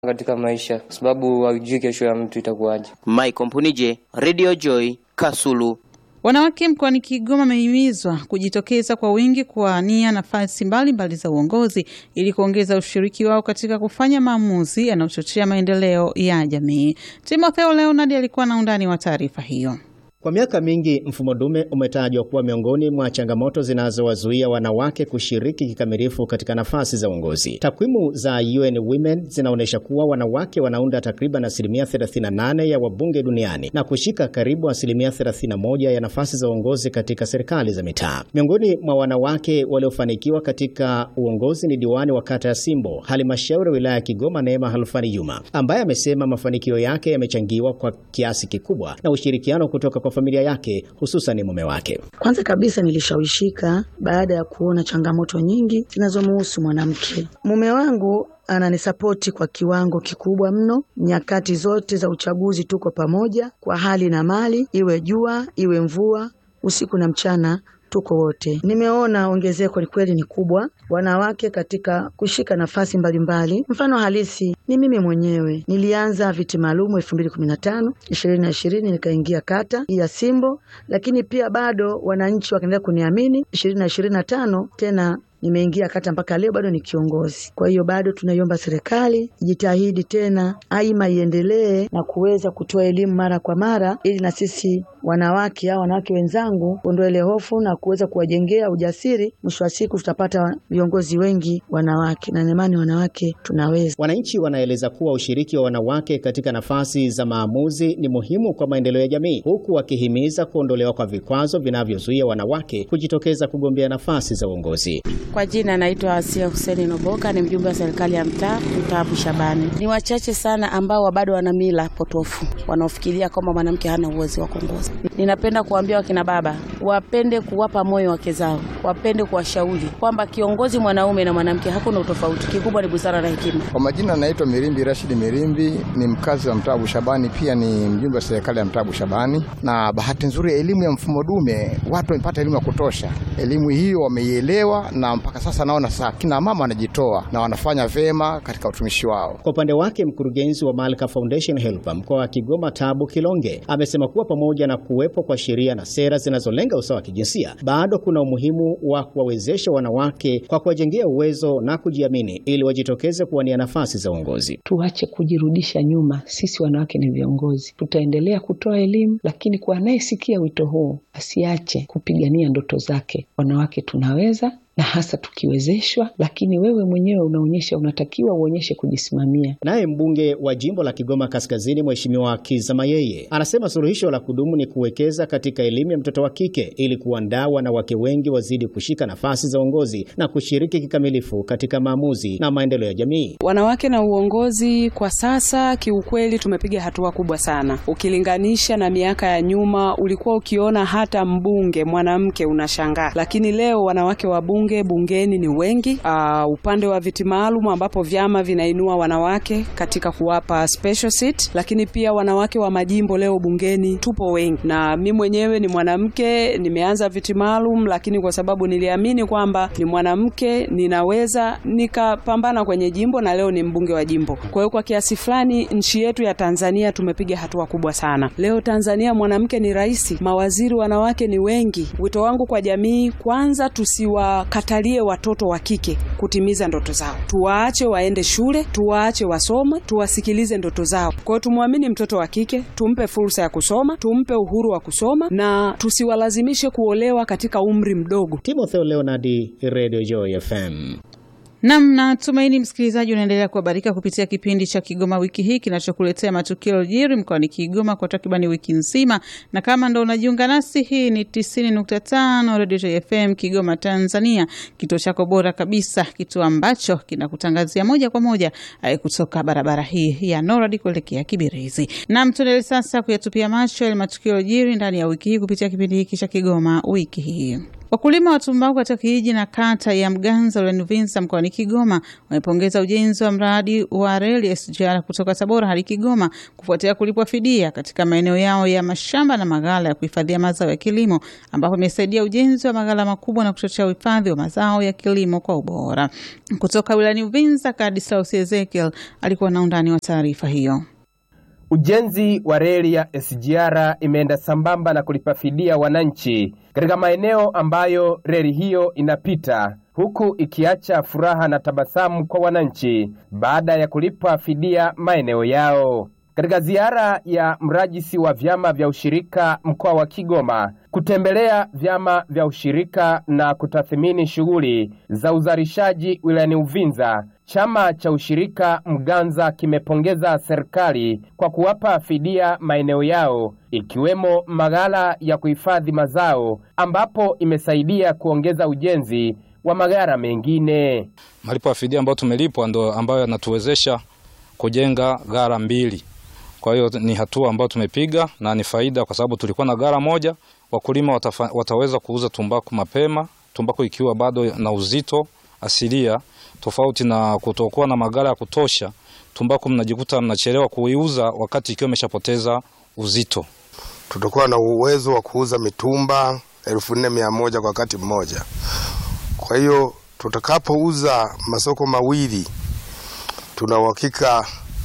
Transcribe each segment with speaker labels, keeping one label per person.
Speaker 1: katika maisha, kwa sababu haujui kesho ya mtu itakuwaje.
Speaker 2: Michael Mpunije, Radio Joy, Kasulu.
Speaker 3: Wanawake mkoani Kigoma wamehimizwa kujitokeza kwa wingi kuwania nafasi mbalimbali za uongozi ili kuongeza ushiriki wao katika kufanya maamuzi yanayochochea maendeleo ya jamii. Timotheo Leonard alikuwa na undani wa taarifa hiyo.
Speaker 4: Kwa miaka mingi mfumo dume umetajwa kuwa miongoni mwa changamoto zinazowazuia wanawake kushiriki kikamilifu katika nafasi za uongozi. Takwimu za UN Women zinaonyesha kuwa wanawake wanaunda takriban asilimia 38 ya wabunge duniani na kushika karibu asilimia 31 ya nafasi za uongozi katika serikali za mitaa. Miongoni mwa wanawake waliofanikiwa katika uongozi ni diwani wa kata ya Simbo, halmashauri ya wilaya ya Kigoma, Neema Halfani Juma, ambaye amesema mafanikio yake yamechangiwa kwa kiasi kikubwa na ushirikiano kutoka kwa familia yake hususan mume wake.
Speaker 5: Kwanza kabisa nilishawishika baada ya kuona changamoto nyingi zinazomhusu mwanamke. Mume wangu ananisapoti kwa kiwango kikubwa mno. Nyakati zote za uchaguzi tuko pamoja kwa hali na mali, iwe jua iwe mvua, usiku na mchana tuko wote. Nimeona ongezeko ni kweli ni kubwa, wanawake katika kushika nafasi mbalimbali. Mfano halisi ni mimi mwenyewe, nilianza viti maalumu elfu mbili kumi na tano ishirini na ishirini nikaingia kata ya Simbo, lakini pia bado wananchi wakaendelea kuniamini. ishirini na ishirini na tano tena nimeingia kata mpaka leo bado ni kiongozi. Kwa hiyo bado tunaiomba serikali ijitahidi tena, aima iendelee na kuweza kutoa elimu mara kwa mara, ili na sisi wanawake au wanawake wenzangu kuondoa ile hofu na kuweza kuwajengea ujasiri. Mwisho wa siku tutapata viongozi wengi wanawake, na imani wanawake tunaweza.
Speaker 4: Wananchi wanaeleza kuwa ushiriki wa wanawake katika nafasi za maamuzi ni muhimu kwa maendeleo ya jamii, huku wakihimiza kuondolewa kwa vikwazo vinavyozuia wanawake kujitokeza kugombea nafasi za uongozi.
Speaker 6: Kwa jina naitwa Asia Huseni Noboka, ni mjumbe wa serikali ya mtaa mtaa Bushabani. Ni wachache sana ambao bado wana mila potofu wanaofikiria kwamba mwanamke hana uwezo wa kuongoza. Ninapenda kuambia wakina baba wapende kuwapa moyo wake zao, wapende kuwashauri kwamba kiongozi mwanaume na mwanamke hakuna utofauti, kikubwa ni busara na hekima.
Speaker 7: Kwa majina naitwa Mirimbi Rashidi Mirimbi, ni mkazi wa mtaa Bushabani, pia ni mjumbe wa serikali ya mtaa Bushabani. Na bahati nzuri, elimu ya mfumo dume, watu wamepata elimu ya kutosha. Elimu hiyo wameielewa, na mpaka sasa naona sasa kina mama wanajitoa na wanafanya vema katika utumishi wao.
Speaker 4: Kwa upande wake, mkurugenzi wa Malka Foundation Helper mkoa wa Kigoma Tabu Kilonge amesema kuwa pamoja na kuwepo kwa sheria na sera zinazolenga usawa wa kijinsia, bado kuna umuhimu wa kuwawezesha wanawake kwa kuwajengea uwezo na kujiamini ili wajitokeze kuwania nafasi za uongozi.
Speaker 8: Tuache kujirudisha nyuma. Sisi wanawake ni viongozi, tutaendelea kutoa elimu, lakini kwa anayesikia wito huu asiache kupigania ndoto zake. Wanawake tunaweza na hasa tukiwezeshwa, lakini wewe mwenyewe unaonyesha, unatakiwa uonyeshe kujisimamia.
Speaker 4: Naye mbunge wa jimbo la Kigoma Kaskazini, Mheshimiwa Kiza Mayeye, anasema suluhisho la kudumu ni kuwekeza katika elimu ya mtoto wa kike ili kuandaa wanawake wengi wazidi kushika nafasi za uongozi na kushiriki kikamilifu katika maamuzi na maendeleo ya jamii.
Speaker 9: Wanawake na uongozi kwa sasa, kiukweli tumepiga hatua kubwa sana ukilinganisha na miaka ya nyuma. Ulikuwa ukiona hata mbunge mwanamke unashangaa, lakini leo wanawake wa bunge bungeni ni wengi. Uh, upande wa viti maalum ambapo vyama vinainua wanawake katika kuwapa special seat, lakini pia wanawake wa majimbo leo bungeni tupo wengi, na mi mwenyewe ni mwanamke, nimeanza viti maalum, lakini kwa sababu niliamini kwamba ni mwanamke ninaweza nikapambana kwenye jimbo, na leo ni mbunge wa jimbo. Kwa hiyo kwa kiasi fulani nchi yetu ya Tanzania tumepiga hatua kubwa sana. Leo Tanzania mwanamke ni rais, mawaziri wanawake ni wengi. Wito wangu kwa jamii, kwanza tusiwa katalie watoto wa kike kutimiza ndoto zao, tuwaache waende shule, tuwaache wasome, tuwasikilize ndoto zao. Kwa hiyo tumwamini mtoto wa kike, tumpe fursa ya kusoma, tumpe uhuru wa kusoma na tusiwalazimishe kuolewa katika umri mdogo.
Speaker 4: Timotheo Leonard, Radio Joy FM.
Speaker 3: Nam, natumaini msikilizaji unaendelea kuhabarika kupitia kipindi cha Kigoma wiki hii kinachokuletea matukio yaliyojiri mkoani Kigoma kwa takribani wiki nzima, na kama ndo unajiunga nasi, hii ni 90.5 Radio FM Kigoma, Tanzania, kituo chako bora kabisa, kituo ambacho kinakutangazia moja kwa moja kutoka barabara hii ya Noradi kuelekea Kibirizi. Nam, tuendelee sasa kuyatupia macho yale matukio yaliyojiri ndani ya wiki hii kupitia kipindi hiki cha Kigoma wiki hii. Wakulima wa tumbaku katika kijiji na kata ya Mganza wilayani Uvinza mkoani Kigoma wamepongeza ujenzi wa mradi wa reli SGR kutoka Tabora hadi Kigoma kufuatia kulipwa fidia katika maeneo yao ya mashamba na maghala ya kuhifadhia mazao ya kilimo ambapo imesaidia ujenzi wa maghala makubwa na kuchochea uhifadhi wa mazao ya kilimo kwa ubora. Kutoka wilayani Uvinza, Kadislaus Ezekiel alikuwa na undani wa taarifa hiyo.
Speaker 10: Ujenzi wa reli ya SGR imeenda sambamba na kulipa fidia wananchi katika maeneo ambayo reli hiyo inapita, huku ikiacha furaha na tabasamu kwa wananchi baada ya kulipa fidia maeneo yao. Katika ziara ya mrajisi wa vyama vya ushirika mkoa wa Kigoma kutembelea vyama vya ushirika na kutathmini shughuli za uzalishaji wilayani Uvinza, chama cha ushirika Mganza kimepongeza serikali kwa kuwapa fidia maeneo yao ikiwemo maghala ya kuhifadhi mazao ambapo imesaidia kuongeza ujenzi wa maghala mengine.
Speaker 11: Malipo ya fidia ambayo tumelipwa ndo ambayo yanatuwezesha kujenga gara mbili. Kwa hiyo ni hatua ambayo tumepiga na ni faida, kwa sababu tulikuwa na gara moja. Wakulima watafa, wataweza kuuza tumbaku mapema, tumbaku ikiwa bado na uzito asilia, tofauti na kutokuwa na magara ya kutosha. Tumbaku mnajikuta mnachelewa kuiuza wakati ikiwa imeshapoteza uzito.
Speaker 12: Tutakuwa na uwezo wa kuuza mitumba elfu nne mia moja kwa wakati mmoja. Kwa hiyo tutakapouza masoko mawili, tuna uhakika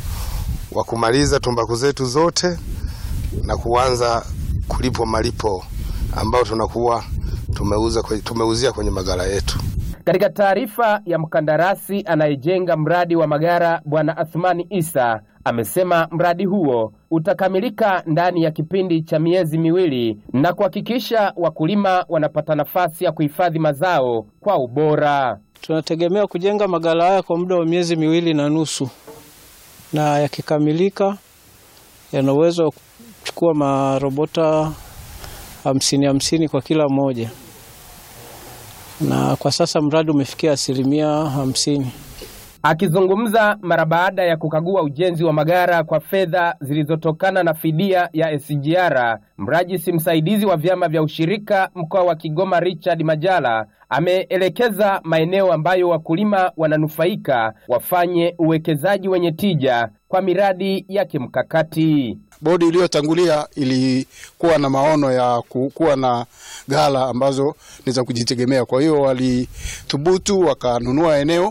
Speaker 12: wa kumaliza tumbaku zetu zote na kuanza kulipwa malipo ambayo tunakuwa tumeuza tumeuzia kwenye magara yetu.
Speaker 10: Katika taarifa ya mkandarasi anayejenga mradi wa magara Bwana Athmani Isa amesema mradi huo utakamilika ndani ya kipindi cha miezi miwili na kuhakikisha wakulima wanapata nafasi ya kuhifadhi mazao kwa ubora.
Speaker 13: Tunategemea kujenga magara haya kwa muda wa miezi miwili na nusu na yakikamilika yana uwezo wa kuchukua marobota hamsini hamsini kwa kila moja, na kwa sasa mradi umefikia asilimia hamsini.
Speaker 10: Akizungumza mara baada ya kukagua ujenzi wa magara kwa fedha zilizotokana na fidia ya SGR, mrajisi msaidizi wa vyama vya ushirika mkoa wa Kigoma Richard Majala ameelekeza maeneo ambayo wakulima wananufaika wafanye uwekezaji wenye tija kwa miradi ya kimkakati.
Speaker 14: Bodi iliyotangulia ilikuwa na maono ya kuwa na ghala ambazo ni za kujitegemea, kwa hiyo walithubutu wakanunua eneo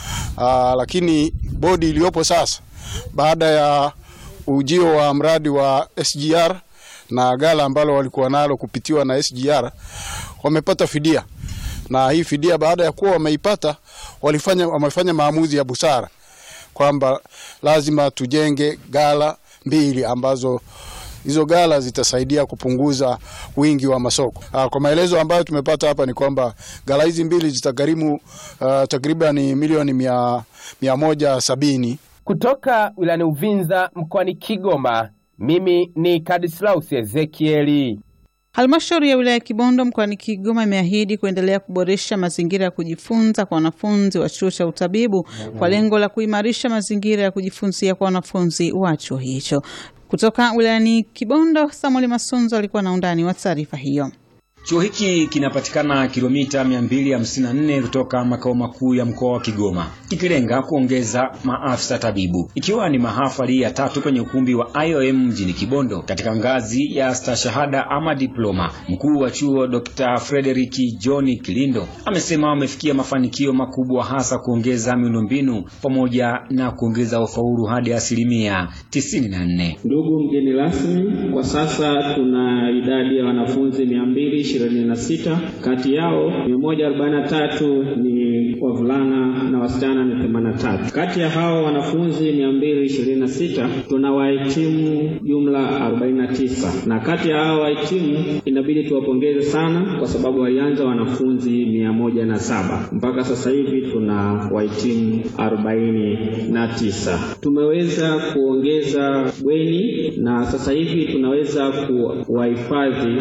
Speaker 14: Aa, lakini bodi iliyopo sasa baada ya ujio wa mradi wa SGR na ghala ambalo walikuwa nalo kupitiwa na SGR wamepata fidia, na hii fidia baada ya kuwa wameipata walifanya, wamefanya maamuzi ya busara kwamba lazima tujenge ghala mbili ambazo hizo ghala zitasaidia kupunguza wingi wa masoko. Aa, kwa maelezo ambayo tumepata hapa ni kwamba ghala hizi mbili zitagharimu uh, takriban milioni mia, mia moja sabini.
Speaker 10: Kutoka wilayani Uvinza mkoani Kigoma, mimi ni Kadislaus Ezekieli.
Speaker 3: Halmashauri ya wilaya ya Kibondo mkoani Kigoma imeahidi kuendelea kuboresha mazingira ya kujifunza kwa wanafunzi wa chuo cha utabibu kwa lengo la kuimarisha mazingira ya kujifunzia kwa wanafunzi wa chuo hicho. Kutoka wilayani Kibondo, Samuel Masunzo alikuwa na undani wa taarifa hiyo.
Speaker 15: Chuo hiki kinapatikana kilomita 254 kutoka makao makuu ya mkoa wa Kigoma, kikilenga kuongeza maafisa tabibu, ikiwa ni mahafali ya tatu kwenye ukumbi wa IOM mjini Kibondo katika ngazi ya stashahada ama diploma. Mkuu wa chuo Dr. Frederick John Kilindo amesema wamefikia mafanikio makubwa, hasa kuongeza miundombinu pamoja na kuongeza ufaulu hadi asilimia 94.
Speaker 16: Ndugu mgeni rasmi, kwa sasa tuna idadi ya wanafunzi 200 26 kati yao 143 ni wavulana na wasichana ni 83. Kati ya hao wanafunzi 226 tuna wahitimu jumla 49, na kati ya hao wahitimu inabidi tuwapongeze sana kwa sababu walianza wanafunzi 107 mpaka sasa hivi tuna wahitimu 49. Tumeweza kuongeza bweni na sasa hivi tunaweza kuwahifadhi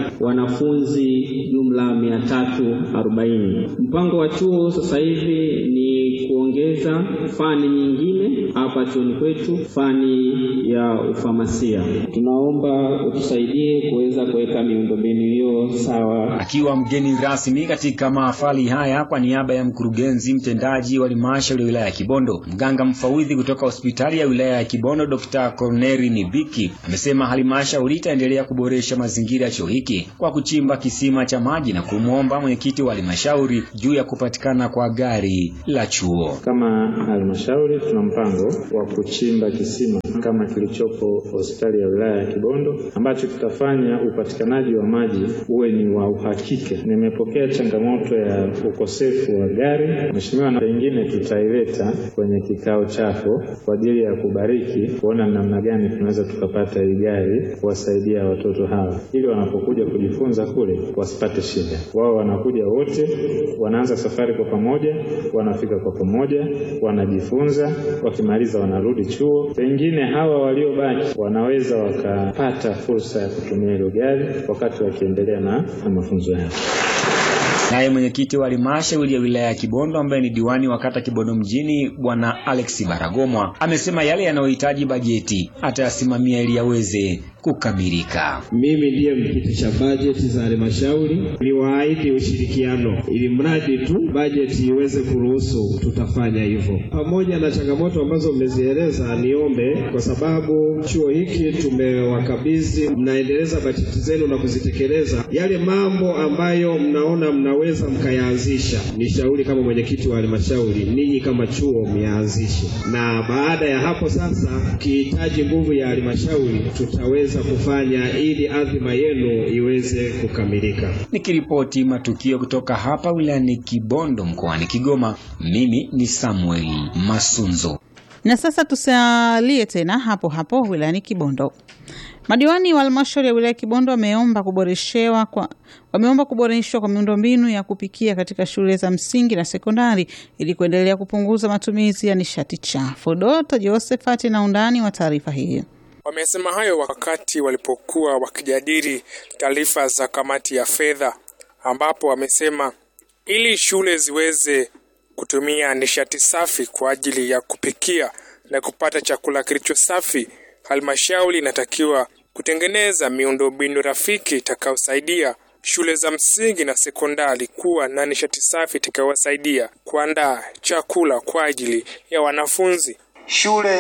Speaker 16: wanafunzi jumla 340. Mpango wa chuo sasa hivi ni kuongeza kuongeza fani nyingine hapa chuoni kwetu, fani ya ufamasia. Tunaomba utusaidie kuweza kuweka miundombinu hiyo sawa.
Speaker 15: Akiwa mgeni rasmi katika mahafali haya kwa niaba ya mkurugenzi mtendaji wa halmashauri ya wilaya ya Kibondo, mganga mfawidhi kutoka hospitali ya wilaya ya Kibondo Dr. Corneri Nibiki amesema halmashauri itaendelea kuboresha mazingira ya chuo hiki kwa kuchimba kisima cha maji na kumwomba mwenyekiti wa halmashauri juu ya kupatikana kwa gari la chuo.
Speaker 16: Kama halmashauri tuna mpango wa kuchimba kisima kama kilichopo hospitali ya wilaya ya Kibondo ambacho kitafanya upatikanaji wa maji uwe ni wa uhakika. Nimepokea changamoto ya ukosefu wa gari, mheshimiwa, na pengine tutaileta kwenye kikao chako kwa ajili ya kubariki, kuona namna gani tunaweza tukapata hii gari kuwasaidia watoto hawa, ili wanapokuja kujifunza kule wasipate shida. Wao wanakuja wote, wanaanza safari kwa pamoja, wanafika kwa pamoja, wanajifunza, wakimaliza wanarudi chuo. Pengine hawa waliobaki wanaweza wakapata fursa ya kutumia hilo gari wakati wakiendelea na, na mafunzo yao.
Speaker 15: Naye mwenyekiti wa halmashauri ya wilaya ya Kibondo ambaye ni diwani wa kata Kibondo mjini bwana Alex Baragomwa amesema yale yanayohitaji bajeti atayasimamia ili yaweze kukamilika.
Speaker 16: Mimi ndiye mkiti cha bajeti za halmashauri, niwaahidi ushirikiano ili mradi tu bajeti iweze kuruhusu, tutafanya hivyo. Pamoja na changamoto ambazo mmezieleza, niombe kwa sababu chuo hiki tumewakabidhi, mnaendeleza bajeti zenu na kuzitekeleza. Yale mambo ambayo mnaona mnaweza mkayaanzisha, nishauri kama mwenyekiti wa halmashauri, ninyi kama chuo myaanzishe, na baada ya hapo sasa, ukihitaji nguvu ya halmashauri tutaweza kufanya ili adhima yenu iweze kukamilika.
Speaker 15: Nikiripoti matukio kutoka hapa wilayani Kibondo mkoani Kigoma, mimi ni Samuel Masunzo.
Speaker 3: Na sasa tusalie tena hapo hapo wilayani Kibondo. Madiwani wa halmashauri ya wilaya ya Kibondo wameomba kuboreshewa kwa wameomba kuboreshwa kwa miundombinu ya kupikia katika shule za msingi na sekondari ili kuendelea kupunguza matumizi ya nishati chafu. Doto Josephat na undani wa taarifa hii.
Speaker 17: Wamesema hayo wakati walipokuwa wakijadili taarifa za kamati ya fedha, ambapo wamesema ili shule ziweze kutumia nishati safi kwa ajili ya kupikia na kupata chakula kilicho safi, halmashauri inatakiwa kutengeneza miundombinu rafiki itakayosaidia shule za msingi na sekondari kuwa na nishati safi itakayowasaidia kuandaa chakula kwa ajili ya wanafunzi.
Speaker 18: Shule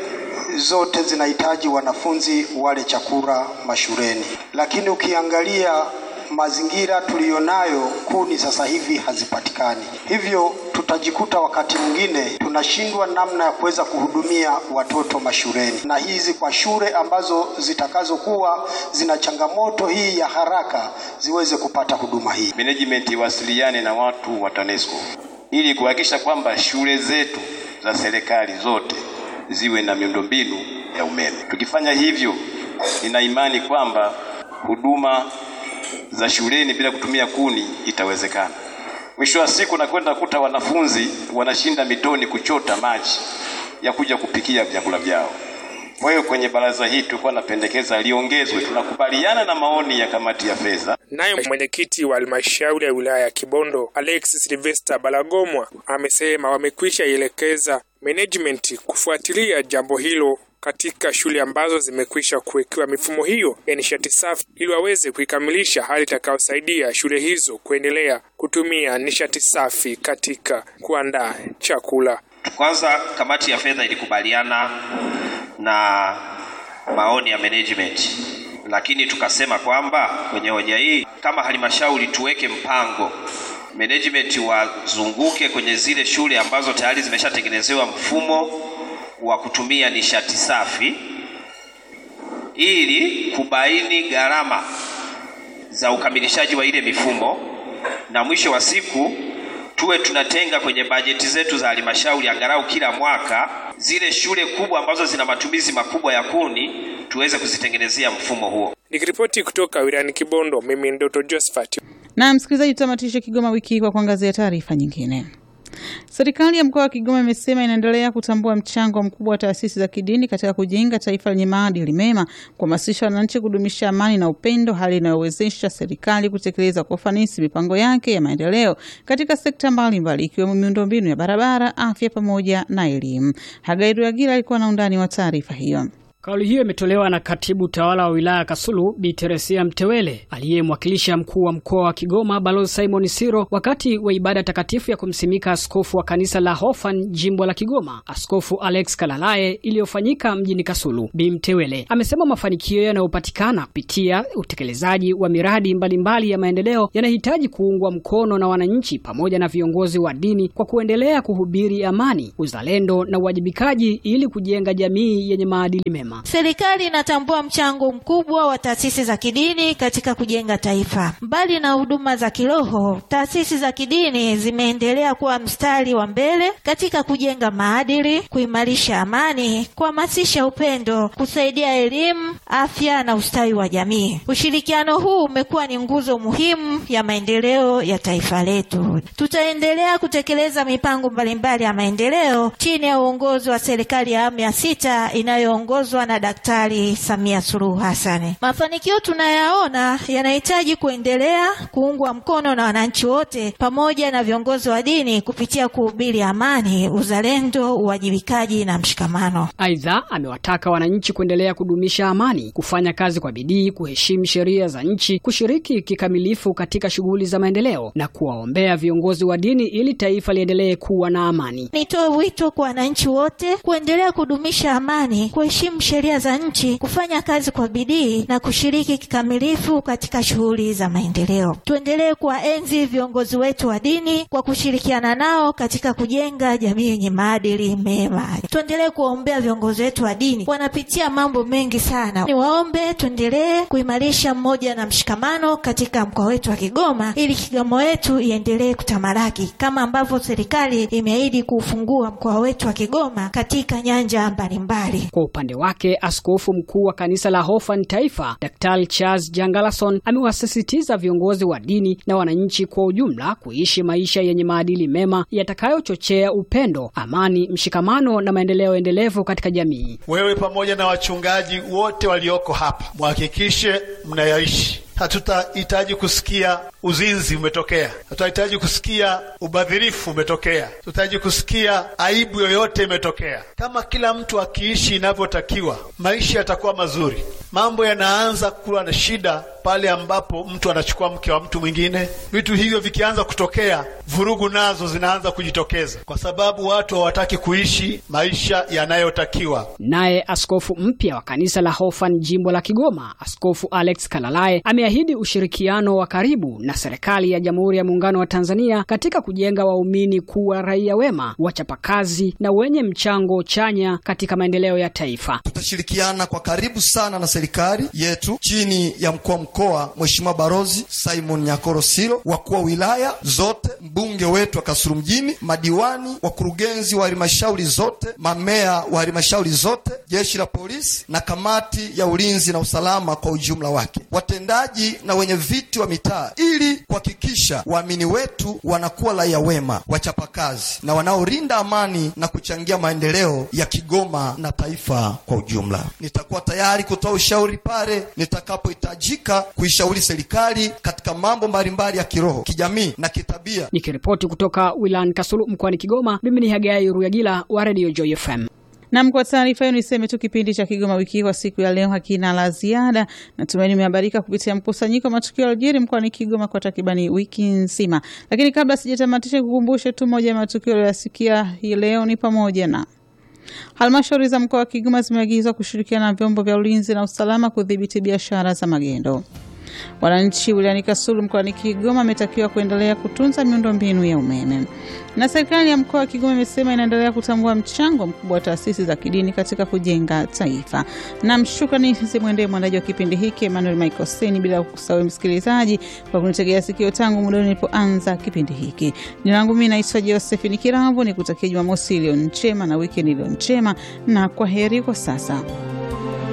Speaker 18: zote zinahitaji wanafunzi wale chakula mashuleni, lakini ukiangalia mazingira tuliyonayo, kuni sasa hivi hazipatikani, hivyo tutajikuta wakati mwingine tunashindwa namna ya kuweza kuhudumia watoto mashuleni, na hizi kwa shule ambazo zitakazokuwa zina changamoto hii ya haraka ziweze kupata huduma hii.
Speaker 19: Management iwasiliane na watu wa TANESCO ili kuhakikisha kwamba shule zetu za serikali zote ziwe na miundombinu ya umeme. Tukifanya hivyo, nina imani kwamba huduma za shuleni bila kutumia kuni itawezekana. Mwisho wa siku nakwenda kuta wanafunzi wanashinda mitoni kuchota maji ya kuja kupikia vyakula vyao. Kwa hiyo kwenye baraza hii tulikuwa napendekeza liongezwe. Tunakubaliana na maoni ya kamati ya fedha.
Speaker 17: Naye mwenyekiti wa halmashauri ya wilaya ya Kibondo Alex Sylvester Balagomwa amesema wamekwisha ielekeza management kufuatilia jambo hilo katika shule ambazo zimekwisha kuwekewa mifumo hiyo ya nishati safi ili waweze kuikamilisha, hali itakayosaidia shule hizo kuendelea kutumia nishati safi katika kuandaa chakula.
Speaker 20: Kwanza, kamati ya fedha ilikubaliana na maoni ya management, lakini tukasema kwamba kwenye hoja hii kama halmashauri tuweke mpango management wazunguke kwenye zile shule ambazo tayari zimeshatengenezewa mfumo wa kutumia nishati safi ili kubaini gharama za ukamilishaji wa ile mifumo, na mwisho wa siku tuwe tunatenga kwenye bajeti zetu za halmashauri angalau kila mwaka zile shule kubwa ambazo zina matumizi makubwa ya kuni tuweze kuzitengenezea mfumo huo.
Speaker 17: Nikiripoti kutoka wilayani Kibondo, mimi Ndoto Josephat.
Speaker 3: Na msikilizaji, tutamatishe Kigoma wiki hii kwa kuangazia taarifa nyingine. Serikali ya mkoa wa Kigoma imesema inaendelea kutambua mchango mkubwa wa taasisi za kidini katika kujenga taifa lenye maadili mema, kuhamasisha wananchi kudumisha amani na upendo, hali inayowezesha serikali kutekeleza kwa ufanisi mipango yake ya maendeleo katika sekta mbalimbali ikiwemo miundombinu ya barabara, afya pamoja na elimu. Hagairu Agila alikuwa na undani wa taarifa hiyo.
Speaker 21: Kauli hiyo imetolewa na katibu tawala wa wilaya Kasulu Bi Teresia Mtewele aliyemwakilisha mkuu wa mkoa wa Kigoma Balozi Simon Siro wakati wa ibada takatifu ya kumsimika askofu wa kanisa la Hofan jimbo la Kigoma, Askofu Alex Kalalae iliyofanyika mjini Kasulu. Bi Mtewele amesema mafanikio yanayopatikana kupitia utekelezaji wa miradi mbalimbali mbali ya maendeleo yanahitaji kuungwa mkono na wananchi pamoja na viongozi wa dini kwa kuendelea kuhubiri amani, uzalendo na uwajibikaji ili kujenga jamii yenye maadili mema.
Speaker 22: Serikali inatambua mchango mkubwa wa taasisi za kidini katika kujenga taifa. Mbali na huduma za kiroho, taasisi za kidini zimeendelea kuwa mstari wa mbele katika kujenga maadili, kuimarisha amani, kuhamasisha upendo, kusaidia elimu, afya na ustawi wa jamii. Ushirikiano huu umekuwa ni nguzo muhimu ya maendeleo ya taifa letu. Tutaendelea kutekeleza mipango mbalimbali ya maendeleo chini ya uongozi wa serikali ya awamu ya sita inayoongozwa na Daktari Samia Suluhu Hassan. Mafanikio tunayaona yanahitaji kuendelea kuungwa mkono na wananchi wote pamoja na viongozi wa dini kupitia kuhubiri amani, uzalendo, uwajibikaji na mshikamano.
Speaker 21: Aidha, amewataka wananchi kuendelea kudumisha amani, kufanya kazi kwa bidii, kuheshimu sheria za nchi, kushiriki kikamilifu katika shughuli za maendeleo na kuwaombea viongozi wa dini ili taifa liendelee kuwa na amani.
Speaker 22: Nitoe wito kwa wananchi wote kuendelea kudumisha amani, kuheshimu sheria za nchi, kufanya kazi kwa bidii na kushiriki kikamilifu katika shughuli za maendeleo. Tuendelee kuwaenzi viongozi wetu wa dini kwa kushirikiana nao katika kujenga jamii yenye maadili mema. Tuendelee kuwaombea viongozi wetu wa dini, wanapitia mambo mengi sana. Niwaombe tuendelee kuimarisha mmoja na mshikamano katika mkoa wetu wa Kigoma ili Kigoma wetu iendelee kutamalaki kama ambavyo serikali imeahidi kuufungua mkoa wetu wa Kigoma katika nyanja mbalimbali.
Speaker 21: Kwa upande wake askofu mkuu wa kanisa la Hofan Taifa, Daktari Charles Jangalason amewasisitiza viongozi wa dini na wananchi kwa ujumla kuishi maisha yenye maadili mema yatakayochochea upendo, amani, mshikamano na maendeleo endelevu katika jamii.
Speaker 23: Wewe pamoja na wachungaji wote walioko hapa, muhakikishe mnayaishi. Hatutahitaji kusikia uzinzi umetokea, hatutahitaji kusikia ubadhirifu umetokea, hatutahitaji kusikia aibu yoyote imetokea. Kama kila mtu akiishi inavyotakiwa, maisha yatakuwa mazuri. Mambo yanaanza kuwa na shida pale ambapo mtu anachukua mke wa mtu mwingine. Vitu hivyo vikianza kutokea, vurugu nazo zinaanza kujitokeza, kwa sababu watu hawataki kuishi maisha yanayotakiwa.
Speaker 21: Naye askofu mpya wa kanisa la Hofan jimbo la Kigoma, Askofu Alex Kalalae ameahidi ushirikiano wa karibu na serikali ya Jamhuri ya Muungano wa Tanzania katika kujenga waumini kuwa raia wema, wachapakazi na wenye mchango chanya katika maendeleo ya taifa.
Speaker 24: Tutashirikiana kwa karibu sana na serikali yetu chini ya mkuu wa mkoa Mheshimiwa Barozi Simon Nyakoro Silo, wakuu wa wilaya zote, mbunge wetu wa Kasulu mjini, madiwani, wakurugenzi wa halmashauri zote, mamea wa halmashauri zote, jeshi la polisi na kamati ya ulinzi na usalama kwa ujumla wake, watendaji na wenye viti wa mitaa, ili kuhakikisha waamini wetu wanakuwa raia wema, wachapakazi na wanaolinda amani na kuchangia maendeleo ya Kigoma na taifa kwa ujumla. Nitakuwa tayari kutoa ushauri pale nitakapohitajika kuishauri serikali katika mambo mbalimbali ya kiroho, kijamii na kitabia.
Speaker 21: Nikiripoti kutoka wilayani Kasulu mkoani Kigoma, mimi ni Hagai Ruyagila wa Radio Joy FM.
Speaker 3: Nam, kwa taarifa hiyo niseme tu kipindi cha Kigoma wiki hii kwa siku ya leo hakina la ziada. Natumaini umehabarika kupitia mkusanyiko wa matukio yaliyojiri mkoani Kigoma kwa takribani wiki nzima, lakini kabla sijatamatisha, kukumbushe tu moja ya matukio yaliyoyasikia hii leo ni pamoja na halmashauri za mkoa wa Kigoma zimeagizwa kushirikiana na vyombo vya ulinzi na usalama kudhibiti biashara za magendo. Wananchi wilayani Kasulu mkoani Kigoma wametakiwa kuendelea kutunza miundombinu ya umeme, na serikali ya mkoa wa Kigoma imesema inaendelea kutambua mchango mkubwa wa taasisi za kidini katika kujenga taifa. Na shukrani zimwendee mwandaji wa kipindi hiki Emmanuel Michael Seni, bila kusahau msikilizaji kwa kunitegea sikio tangu muda nilipoanza kipindi hiki. Jina langu mimi naitwa Josephine Kirambo, nikutakia Jumamosi iliyo njema na wikendi iliyo njema, na kwa heri kwa sasa.